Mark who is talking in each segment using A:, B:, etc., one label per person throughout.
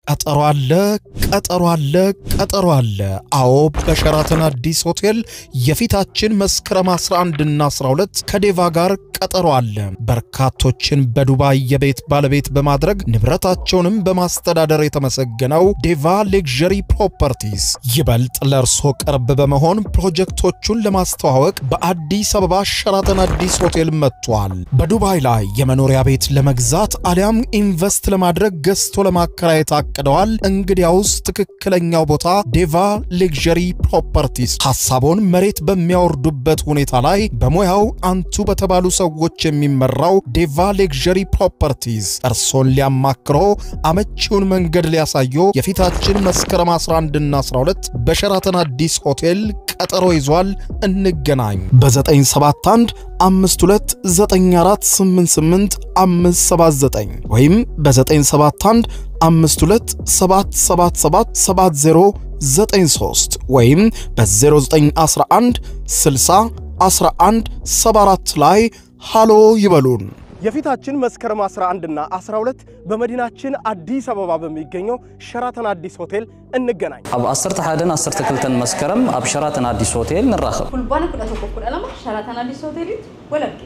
A: ቀጠሮ አለ፣ ቀጠሮ አለ፣ ቀጠሮ አለ። አዎ በሸራተን አዲስ ሆቴል የፊታችን መስከረም 11 እና 12 ከዴቫ ጋር ቀጠሮ አለ። በርካቶችን በዱባይ የቤት ባለቤት በማድረግ ንብረታቸውንም በማስተዳደር የተመሰገነው ዴቫ ሌክዠሪ ፕሮፐርቲስ ይበልጥ ለእርሶ ቅርብ በመሆን ፕሮጀክቶቹን ለማስተዋወቅ በአዲስ አበባ ሸራተን አዲስ ሆቴል መጥቷል። በዱባይ ላይ የመኖሪያ ቤት ለመግዛት አሊያም ኢንቨስት ለማድረግ ገዝቶ ለማከራየት አቅደዋል? እንግዲያውስ ትክክለኛው ቦታ ዴቫ ሌክዠሪ ፕሮፐርቲስ ሐሳቦን መሬት በሚያወርዱበት ሁኔታ ላይ በሙያው አንቱ በተባሉ ሰዎች የሚመራው ዴቫ ሌክዠሪ ፕሮፐርቲስ እርሶን ሊያማክሮ አመቺውን መንገድ ሊያሳዮ የፊታችን መስከረም 11 እና 12 በሸራተን አዲስ ሆቴል ቀጠሮ ይዟል። እንገናኝ በ971 529488 579 ወይም በ971 5277777093 ወይም በ0911 60 11 74 ላይ ሃሎ ይበሉን።
B: የፊታችን መስከረም 11 እና 12 በመዲናችን አዲስ አበባ በሚገኘው ሸራተን አዲስ ሆቴል እንገናኝ።
C: ኣብ 11 12 መስከረም ኣብ ሸራተን አዲስ ሆቴል ንራኸብ
D: ኩልባነ ኩዳ tokko kudha lama sharaatan addis hoteelitti walabge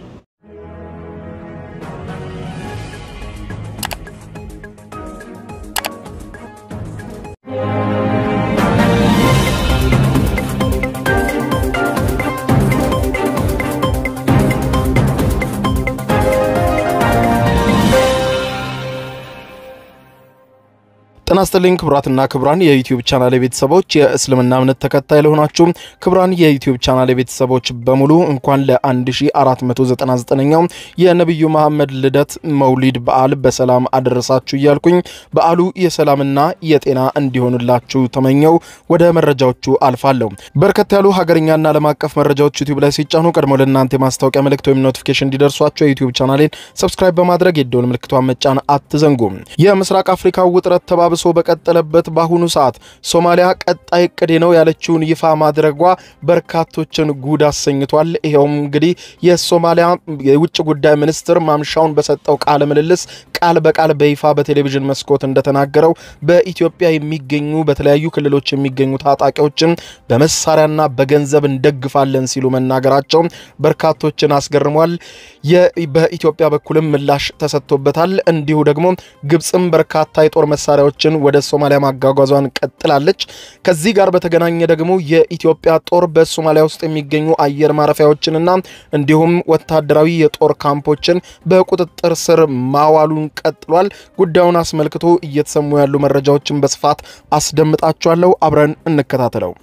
A: ጤና ይስጥልኝ ክቡራትና ክቡራን የዩቲዩብ ቻናል ቤተሰቦች፣ የእስልምና እምነት ተከታይ ለሆናችሁ ክቡራን የዩቲዩብ ቻናል ቤተሰቦች በሙሉ እንኳን ለ1499ኛው የነቢዩ መሐመድ ልደት መውሊድ በዓል በሰላም አደረሳችሁ እያልኩኝ በዓሉ የሰላምና የጤና እንዲሆንላችሁ ተመኘው ወደ መረጃዎቹ አልፋለሁ። በርከት ያሉ ሀገርኛና ዓለም አቀፍ መረጃዎች ዩቲዩብ ላይ ሲጫኑ ቀድሞ ለእናንተ የማስታወቂያ መልእክት ወይም ኖቲፊኬሽን እንዲደርሷቸው የዩቲዩብ ቻናሌን ሰብስክራይብ በማድረግ የደወል ምልክቷን መጫን አትዘንጉም። የምስራቅ አፍሪካ ውጥረት ተባብሶ በቀጠለበት በአሁኑ ሰዓት ሶማሊያ ቀጣይ እቅዴ ነው ያለችውን ይፋ ማድረጓ በርካቶችን ጉድ አሰኝቷል። ይኸውም እንግዲህ የሶማሊያ የውጭ ጉዳይ ሚኒስትር ማምሻውን በሰጠው ቃለ ምልልስ ቃል በቃል በይፋ በቴሌቪዥን መስኮት እንደተናገረው በኢትዮጵያ የሚገኙ በተለያዩ ክልሎች የሚገኙ ታጣቂዎችን በመሳሪያና በገንዘብ እንደግፋለን ሲሉ መናገራቸው በርካቶችን አስገርሟል። በኢትዮጵያ በኩልም ምላሽ ተሰጥቶበታል። እንዲሁ ደግሞ ግብፅም በርካታ የጦር መሳሪያዎችን ወደ ሶማሊያ ማጓጓዟን ቀጥላለች። ከዚህ ጋር በተገናኘ ደግሞ የኢትዮጵያ ጦር በሶማሊያ ውስጥ የሚገኙ አየር ማረፊያዎችንና እንዲሁም ወታደራዊ የጦር ካምፖችን በቁጥጥር ስር ማዋሉን ቀጥሏል። ጉዳዩን አስመልክቶ እየተሰሙ ያሉ መረጃዎችን በስፋት አስደምጣችኋለሁ። አብረን እንከታተለው።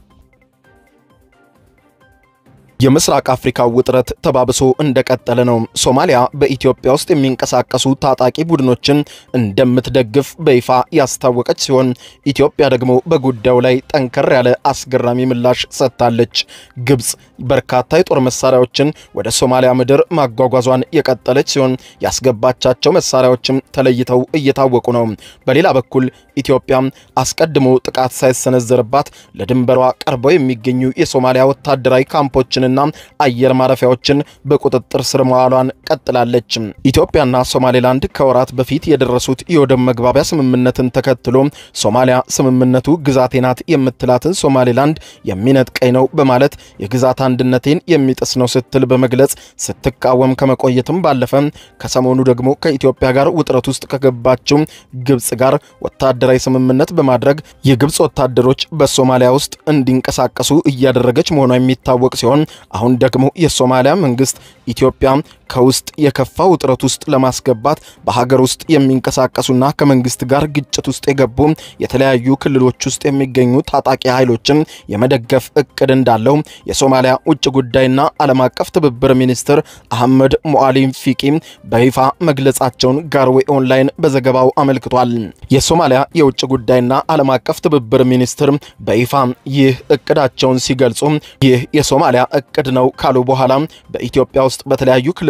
A: የምስራቅ አፍሪካ ውጥረት ተባብሶ እንደቀጠለ ነው። ሶማሊያ በኢትዮጵያ ውስጥ የሚንቀሳቀሱ ታጣቂ ቡድኖችን እንደምትደግፍ በይፋ ያስታወቀች ሲሆን ኢትዮጵያ ደግሞ በጉዳዩ ላይ ጠንከር ያለ አስገራሚ ምላሽ ሰጥታለች። ግብፅ በርካታ የጦር መሳሪያዎችን ወደ ሶማሊያ ምድር ማጓጓዟን የቀጠለች ሲሆን ያስገባቻቸው መሳሪያዎችም ተለይተው እየታወቁ ነው። በሌላ በኩል ኢትዮጵያ አስቀድሞ ጥቃት ሳይሰነዘርባት ለድንበሯ ቀርበው የሚገኙ የሶማሊያ ወታደራዊ ካምፖችን ና አየር ማረፊያዎችን በቁጥጥር ስር መዋሏን ቀጥላለች። ኢትዮጵያና ሶማሌላንድ ከወራት በፊት የደረሱት የወደብ መግባቢያ ስምምነትን ተከትሎ ሶማሊያ ስምምነቱ ግዛቴ ናት የምትላትን ሶማሌላንድ የሚነጥቀኝ ነው በማለት የግዛት አንድነቴን የሚጥስ ነው ስትል በመግለጽ ስትቃወም ከመቆየትም ባለፈ ከሰሞኑ ደግሞ ከኢትዮጵያ ጋር ውጥረት ውስጥ ከገባችው ግብፅ ጋር ወታደራዊ ስምምነት በማድረግ የግብፅ ወታደሮች በሶማሊያ ውስጥ እንዲንቀሳቀሱ እያደረገች መሆኗ የሚታወቅ ሲሆን አሁን ደግሞ የሶማሊያ መንግስት ኢትዮጵያ ከውስጥ የከፋ ውጥረት ውስጥ ለማስገባት በሀገር ውስጥ የሚንቀሳቀሱና ከመንግስት ጋር ግጭት ውስጥ የገቡ የተለያዩ ክልሎች ውስጥ የሚገኙ ታጣቂ ኃይሎችን የመደገፍ እቅድ እንዳለው የሶማሊያ ውጭ ጉዳይና ዓለም አቀፍ ትብብር ሚኒስትር አህመድ ሞአሊም ፊቂ በይፋ መግለጻቸውን ጋርዌ ኦንላይን በዘገባው አመልክቷል። የሶማሊያ የውጭ ጉዳይና ዓለም አቀፍ ትብብር ሚኒስትር በይፋ ይህ እቅዳቸውን ሲገልጹ ይህ የሶማሊያ እቅድ ነው ካሉ በኋላ በኢትዮጵያ ውስጥ በተለያዩ ክልሎች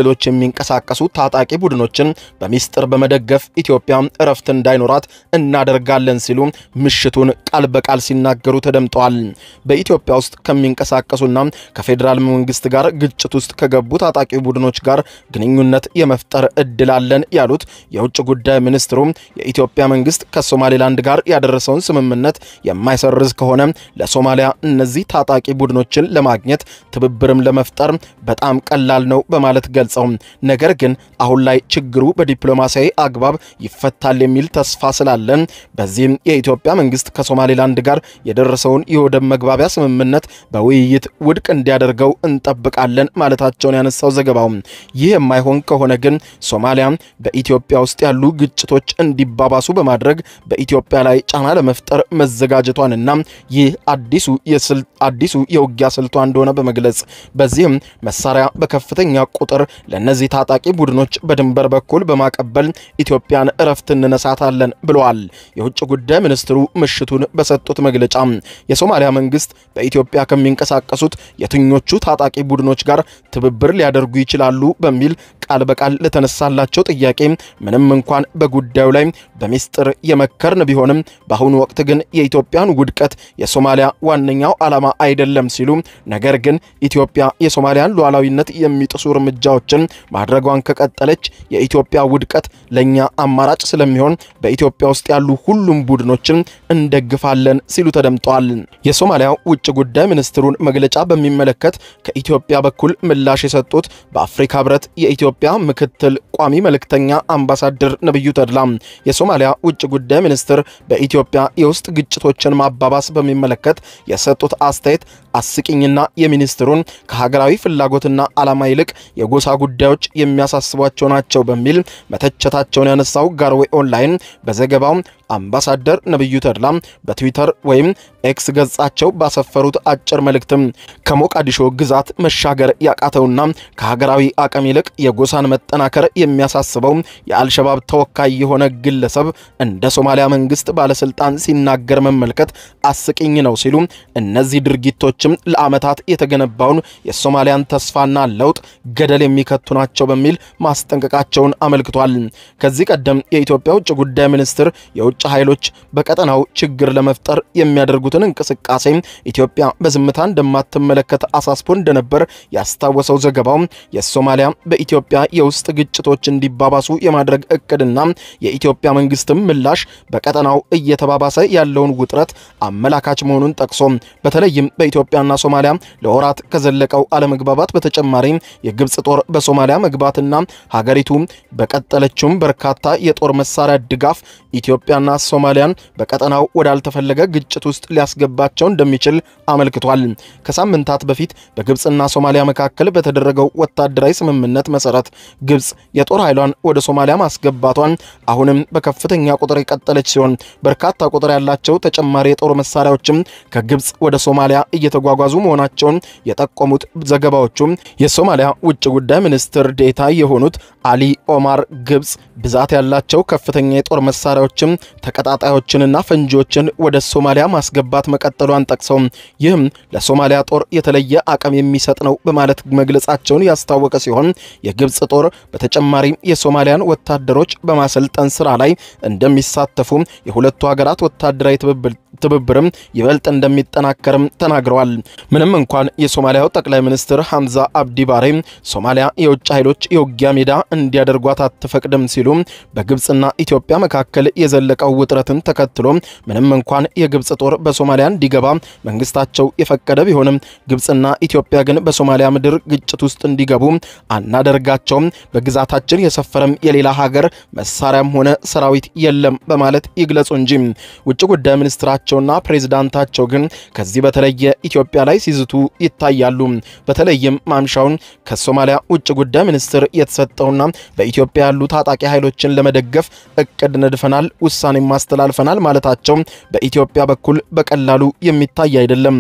A: ክልሎች የሚንቀሳቀሱ ታጣቂ ቡድኖችን በሚስጥር በመደገፍ ኢትዮጵያ እረፍት እንዳይኖራት እናደርጋለን ሲሉ ምሽቱን ቃል በቃል ሲናገሩ ተደምጠዋል። በኢትዮጵያ ውስጥ ከሚንቀሳቀሱና ከፌዴራል መንግስት ጋር ግጭት ውስጥ ከገቡ ታጣቂ ቡድኖች ጋር ግንኙነት የመፍጠር እድል አለን ያሉት የውጭ ጉዳይ ሚኒስትሩ የኢትዮጵያ መንግስት ከሶማሌላንድ ጋር ያደረሰውን ስምምነት የማይሰርዝ ከሆነ ለሶማሊያ እነዚህ ታጣቂ ቡድኖችን ለማግኘት ትብብርም ለመፍጠር በጣም ቀላል ነው በማለት ገልጸው ነገር ግን አሁን ላይ ችግሩ በዲፕሎማሲያዊ አግባብ ይፈታል የሚል ተስፋ ስላለን በዚህም የኢትዮጵያ መንግስት ከሶማሌላንድ ጋር የደረሰውን የወደብ መግባቢያ ስምምነት በውይይት ውድቅ እንዲያደርገው እንጠብቃለን ማለታቸውን ያነሳው ዘገባው ይህ የማይሆን ከሆነ ግን ሶማሊያ በኢትዮጵያ ውስጥ ያሉ ግጭቶች እንዲባባሱ በማድረግ በኢትዮጵያ ላይ ጫና ለመፍጠር መዘጋጀቷንና ይህ አዲሱ አዲሱ የውጊያ ስልቷ እንደሆነ በመግለጽ በዚህም መሳሪያ በከፍተኛ ቁጥር ለእነዚህ ታጣቂ ቡድኖች በድንበር በኩል በማቀበል ኢትዮጵያን እረፍት እንነሳታለን ብለዋል። የውጭ ጉዳይ ሚኒስትሩ ምሽቱን በሰጡት መግለጫ የሶማሊያ መንግስት በኢትዮጵያ ከሚንቀሳቀሱት የትኞቹ ታጣቂ ቡድኖች ጋር ትብብር ሊያደርጉ ይችላሉ በሚል ቃል በቃል ለተነሳላቸው ጥያቄ ምንም እንኳን በጉዳዩ ላይ በሚስጥር የመከርን ቢሆንም በአሁኑ ወቅት ግን የኢትዮጵያን ውድቀት የሶማሊያ ዋነኛው ዓላማ አይደለም ሲሉ ነገር ግን ኢትዮጵያ የሶማሊያን ሉዓላዊነት የሚጥሱ እርምጃዎችን ማድረጓን ከቀጠለች የኢትዮጵያ ውድቀት ለእኛ አማራጭ ስለሚሆን በኢትዮጵያ ውስጥ ያሉ ሁሉም ቡድኖችን እንደግፋለን ሲሉ ተደምጠዋል። የሶማሊያው ውጭ ጉዳይ ሚኒስትሩን መግለጫ በሚመለከት ከኢትዮጵያ በኩል ምላሽ የሰጡት በአፍሪካ ህብረት የኢትዮጵያ ምክትል ቋሚ መልእክተኛ አምባሳደር ነብዩ ተድላ የሶማሊያ ውጭ ጉዳይ ሚኒስትር በኢትዮጵያ የውስጥ ግጭቶችን ማባባስ በሚመለከት የሰጡት አስተያየት አስቂኝና የሚኒስትሩን ከሀገራዊ ፍላጎትና ዓላማ ይልቅ የጎሳ ጉዳዮች የሚያሳስቧቸው ናቸው በሚል መተቸታቸውን ያነሳው ጋርዌ ኦንላይን በዘገባው አምባሳደር ነብዩ ተድላ በትዊተር ወይም ኤክስ ገጻቸው ባሰፈሩት አጭር መልእክትም ከሞቃዲሾ ግዛት መሻገር ያቃተውና ከሀገራዊ አቅም ይልቅ የጎሳን መጠናከር የሚያሳስበው የአልሸባብ ተወካይ የሆነ ግለሰብ እንደ ሶማሊያ መንግስት ባለስልጣን ሲናገር መመልከት አስቂኝ ነው ሲሉ እነዚህ ድርጊቶችም ለዓመታት የተገነባውን የሶማሊያን ተስፋና ለውጥ ገደል የሚከቱ ናቸው በሚል ማስጠንቀቃቸውን አመልክቷል። ከዚህ ቀደም የኢትዮጵያ ውጭ ጉዳይ ሚኒስትር የውጭ ኃይሎች በቀጠናው ችግር ለመፍጠር የሚያደርጉትን እንቅስቃሴ ኢትዮጵያ በዝምታ እንደማትመለከት አሳስቦ እንደነበር ያስታወሰው ዘገባው የሶማሊያ በኢትዮጵያ የውስጥ ግጭቶች እንዲባባሱ የማድረግ እቅድና የኢትዮጵያ መንግስትም ምላሽ በቀጠናው እየተባባሰ ያለውን ውጥረት አመላካች መሆኑን ጠቅሶ በተለይም በኢትዮጵያና ሶማሊያ ለወራት ከዘለቀው አለመግባባት በተጨማሪ የግብፅ ጦር በሶማሊያ መግባትና ሀገሪቱ በቀጠለችውም በርካታ የጦር መሳሪያ ድጋፍ ኢትዮጵያና ሶማሊያን በቀጠናው ወዳልተፈለገ ግጭት ውስጥ ሊያስገባቸው እንደሚችል አመልክቷል። ከሳምንታት በፊት በግብፅና ሶማሊያ መካከል በተደረገው ወታደራዊ ስምምነት መሰረት ግብፅ የጦር ኃይሏን ወደ ሶማሊያ ማስገባቷን አሁንም በከፍተኛ ቁጥር የቀጠለች ሲሆን በርካታ ቁጥር ያላቸው ተጨማሪ የጦር መሳሪያዎችም ከግብፅ ወደ ሶማሊያ እየተጓጓዙ መሆናቸውን የጠቆሙት ዘገባዎቹም የሶማሊያ ውጭ ጉዳይ ሚኒስትር ዴታ የሆኑት አሊ ኦማር ግብፅ ብዛት ያላቸው ከፍተኛ የጦር መሳሪያዎችም ተቀጣጣዮችንና ፈንጂዎችን ወደ ሶማሊያ ማስገባት መቀጠሏን ጠቅሰው ይህም ለሶማሊያ ጦር የተለየ አቅም የሚሰጥ ነው በማለት መግለጻቸውን ያስታወቀ ሲሆን የግብፅ ጦር በተጨማሪም የሶማሊያን ወታደሮች በማሰልጠን ስራ ላይ እንደሚሳተፉ የሁለቱ ሀገራት ወታደራዊ ትብብርም ይበልጥ እንደሚጠናከርም ተናግረዋል። ምንም እንኳን የሶማሊያው ጠቅላይ ሚኒስትር ሐምዛ አብዲ ባሬ ሶማሊያ የውጭ ኃይሎች የውጊያ ሜዳ እንዲያደርጓት አትፈቅድም ሲሉ በግብፅና ኢትዮጵያ መካከል የዘለቀው ውጥረትን ተከትሎ ምንም እንኳን የግብፅ ጦር በሶማሊያ እንዲገባ መንግስታቸው የፈቀደ ቢሆንም ግብፅና ኢትዮጵያ ግን በሶማሊያ ምድር ግጭት ውስጥ እንዲገቡ አናደርጋቸውም፣ በግዛታችን የሰፈረም የሌላ ሀገር መሳሪያም ሆነ ሰራዊት የለም በማለት ይግለጹ እንጂ ውጭ ጉዳይ ሚኒስትራቸውና ፕሬዝዳንታቸው ግን ከዚህ በተለየ ኢትዮጵያ ላይ ሲዝቱ ይታያሉ። በተለይም ማምሻውን ከሶማሊያ ውጭ ጉዳይ ሚኒስትር የተሰጠውና በኢትዮጵያ ያሉ ታጣቂ ኃይሎችን ለመደገፍ እቅድ ነድፈናል፣ ውሳኔም አስተላልፈናል ማለታቸው በኢትዮጵያ በኩል በቀላሉ የሚታይ አይደለም።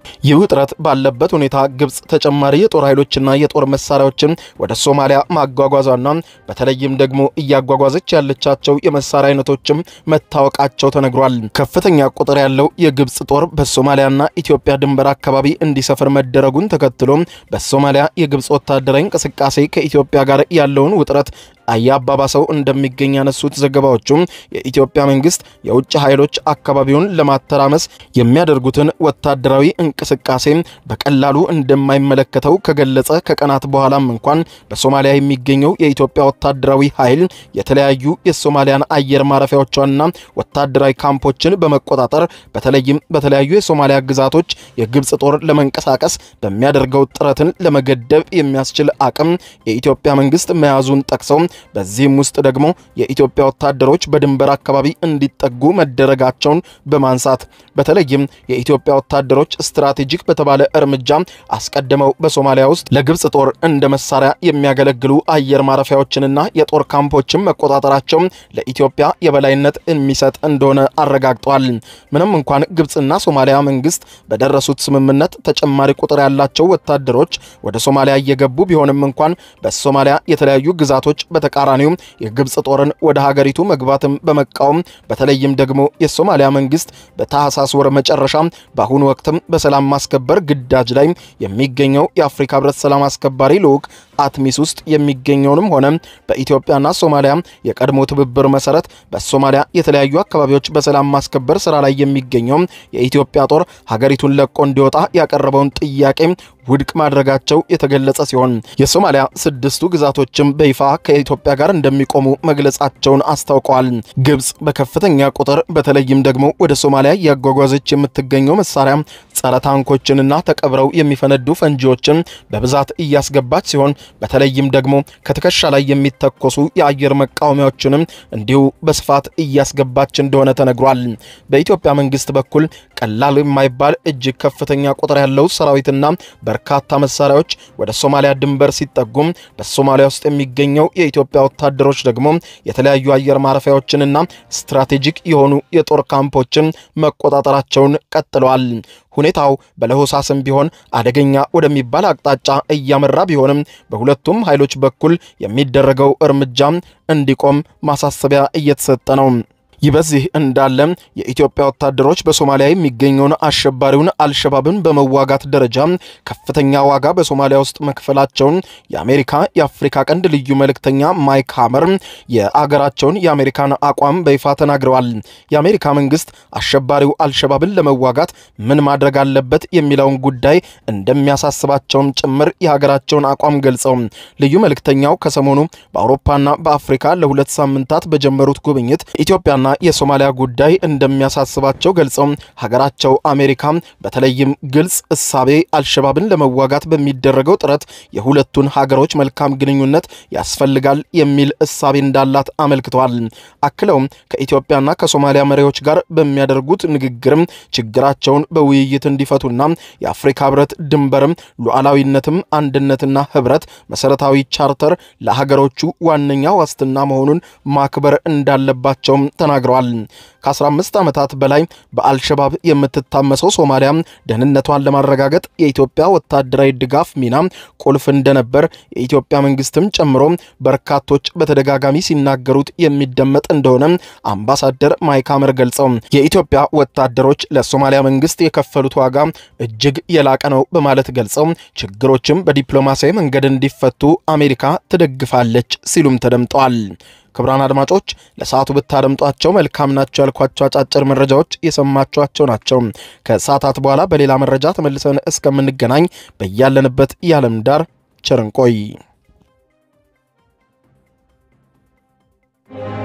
A: ይህ ውጥረት ባለበት ሁኔታ ግብጽ ተጨማሪ የጦር ኃይሎችና የጦር መሳሪያዎችን ወደ ሶማሊያ ማጓጓዟና በተለይም ደግሞ እያጓጓዘች ያለቻቸው የመሳሪያ አይነቶችም መታወቃቸው ተነግሯል። ከፍተኛ ቁጥር ያለው የግብጽ ጦር በሶማሊያና ኢትዮጵያ ድንበር አካባቢ እንዲሰፍር መደረጉን ተከትሎ በሶማሊያ የግብጽ ወታደራዊ እንቅስቃሴ ከኢትዮጵያ ጋር ያለውን ውጥረት አያባባሰው እንደሚገኝ ያነሱት ዘገባዎቹም የኢትዮጵያ መንግስት የውጭ ኃይሎች አካባቢውን ለማተራመስ የሚያደርጉትን ወታደራዊ እንቅስቃሴ በቀላሉ እንደማይመለከተው ከገለጸ ከቀናት በኋላም እንኳን በሶማሊያ የሚገኘው የኢትዮጵያ ወታደራዊ ኃይል የተለያዩ የሶማሊያን አየር ማረፊያዎቿንና ወታደራዊ ካምፖችን በመቆጣጠር በተለይም በተለያዩ የሶማሊያ ግዛቶች የግብጽ ጦር ለመንቀሳቀስ በሚያደርገው ጥረትን ለመገደብ የሚያስችል አቅም የኢትዮጵያ መንግስት መያዙን ጠቅሰው በዚህም ውስጥ ደግሞ የኢትዮጵያ ወታደሮች በድንበር አካባቢ እንዲጠጉ መደረጋቸውን በማንሳት በተለይም የኢትዮጵያ ወታደሮች ስትራቴጂክ በተባለ እርምጃ አስቀድመው በሶማሊያ ውስጥ ለግብጽ ጦር እንደ መሳሪያ የሚያገለግሉ አየር ማረፊያዎችንና የጦር ካምፖችን መቆጣጠራቸው ለኢትዮጵያ የበላይነት የሚሰጥ እንደሆነ አረጋግጧል። ምንም እንኳን ግብጽና ሶማሊያ መንግስት በደረሱት ስምምነት ተጨማሪ ቁጥር ያላቸው ወታደሮች ወደ ሶማሊያ እየገቡ ቢሆንም እንኳን በሶማሊያ የተለያዩ ግዛቶች በተቃራኒው የግብጽ ጦርን ወደ ሀገሪቱ መግባትም በመቃወም በተለይም ደግሞ የሶማሊያ መንግስት በታህሳስ ወር መጨረሻ በአሁኑ ወቅትም በሰላም ማስከበር ግዳጅ ላይ የሚገኘው የአፍሪካ ህብረት ሰላም አስከባሪ ልዑክ አትሚስ ውስጥ የሚገኘውንም ሆነ በኢትዮጵያና ሶማሊያ የቀድሞ ትብብር መሰረት በሶማሊያ የተለያዩ አካባቢዎች በሰላም ማስከበር ስራ ላይ የሚገኘው የኢትዮጵያ ጦር ሀገሪቱን ለቆ እንዲወጣ ያቀረበውን ጥያቄ ውድቅ ማድረጋቸው የተገለጸ ሲሆን የሶማሊያ ስድስቱ ግዛቶችም በይፋ ከኢትዮጵያ ጋር እንደሚቆሙ መግለጻቸውን አስታውቀዋል። ግብጽ በከፍተኛ ቁጥር በተለይም ደግሞ ወደ ሶማሊያ እያጓጓዘች የምትገኘው መሳሪያ ጸረ ታንኮችንና ተቀብረው የሚፈነዱ ፈንጂዎችን በብዛት እያስገባች ሲሆን በተለይም ደግሞ ከትከሻ ላይ የሚተኮሱ የአየር መቃወሚያዎችንም እንዲሁ በስፋት እያስገባች እንደሆነ ተነግሯል። በኢትዮጵያ መንግስት በኩል ቀላል የማይባል እጅግ ከፍተኛ ቁጥር ያለው ሰራዊትና በርካታ መሳሪያዎች ወደ ሶማሊያ ድንበር ሲጠጉም በሶማሊያ ውስጥ የሚገኘው የኢትዮጵያ ወታደሮች ደግሞ የተለያዩ አየር ማረፊያዎችንና ስትራቴጂክ የሆኑ የጦር ካምፖችን መቆጣጠራቸውን ቀጥለዋል። ሁኔታው በለሆሳስም ቢሆን አደገኛ ወደሚባል አቅጣጫ እያመራ ቢሆንም በሁለቱም ኃይሎች በኩል የሚደረገው እርምጃ እንዲቆም ማሳሰቢያ እየተሰጠ ነው። ይህ በዚህ እንዳለ የኢትዮጵያ ወታደሮች በሶማሊያ የሚገኘውን አሸባሪውን አልሸባብን በመዋጋት ደረጃ ከፍተኛ ዋጋ በሶማሊያ ውስጥ መክፈላቸውን የአሜሪካ የአፍሪካ ቀንድ ልዩ መልእክተኛ ማይክ ሃመር የአገራቸውን የአሜሪካን አቋም በይፋ ተናግረዋል። የአሜሪካ መንግስት አሸባሪው አልሸባብን ለመዋጋት ምን ማድረግ አለበት የሚለውን ጉዳይ እንደሚያሳስባቸውም ጭምር የሀገራቸውን አቋም ገልጸው ልዩ መልእክተኛው ከሰሞኑ በአውሮፓና በአፍሪካ ለሁለት ሳምንታት በጀመሩት ጉብኝት ኢትዮጵያና የሶማሊያ ጉዳይ እንደሚያሳስባቸው ገልጸው ሀገራቸው አሜሪካ በተለይም ግልጽ እሳቤ አልሸባብን ለመዋጋት በሚደረገው ጥረት የሁለቱን ሀገሮች መልካም ግንኙነት ያስፈልጋል የሚል እሳቤ እንዳላት አመልክተዋል። አክለውም ከኢትዮጵያና ከሶማሊያ መሪዎች ጋር በሚያደርጉት ንግግርም ችግራቸውን በውይይት እንዲፈቱና የአፍሪካ ህብረት ድንበርም ሉዓላዊነትም አንድነትና ህብረት መሰረታዊ ቻርተር ለሀገሮቹ ዋነኛ ዋስትና መሆኑን ማክበር እንዳለባቸውም ተናግረዋል። ከ15 ዓመታት በላይ በአልሸባብ የምትታመሰው ሶማሊያ ደህንነቷን ለማረጋገጥ የኢትዮጵያ ወታደራዊ ድጋፍ ሚና ቁልፍ እንደነበር የኢትዮጵያ መንግስትም ጨምሮ በርካቶች በተደጋጋሚ ሲናገሩት የሚደመጥ እንደሆነ አምባሳደር ማይክ ሐመር ገልጸው የኢትዮጵያ ወታደሮች ለሶማሊያ መንግስት የከፈሉት ዋጋ እጅግ የላቀ ነው በማለት ገልጸው ችግሮችም በዲፕሎማሲያዊ መንገድ እንዲፈቱ አሜሪካ ትደግፋለች ሲሉም ተደምጠዋል። ክቡራን አድማጮች ለሰዓቱ ብታደምጧቸው መልካም ናቸው ያልኳቸው አጫጭር መረጃዎች የሰማችኋቸው ናቸው። ከሰዓታት በኋላ በሌላ መረጃ ተመልሰን እስከምንገናኝ በያለንበት የዓለም ዳር ቸር እንቆይ።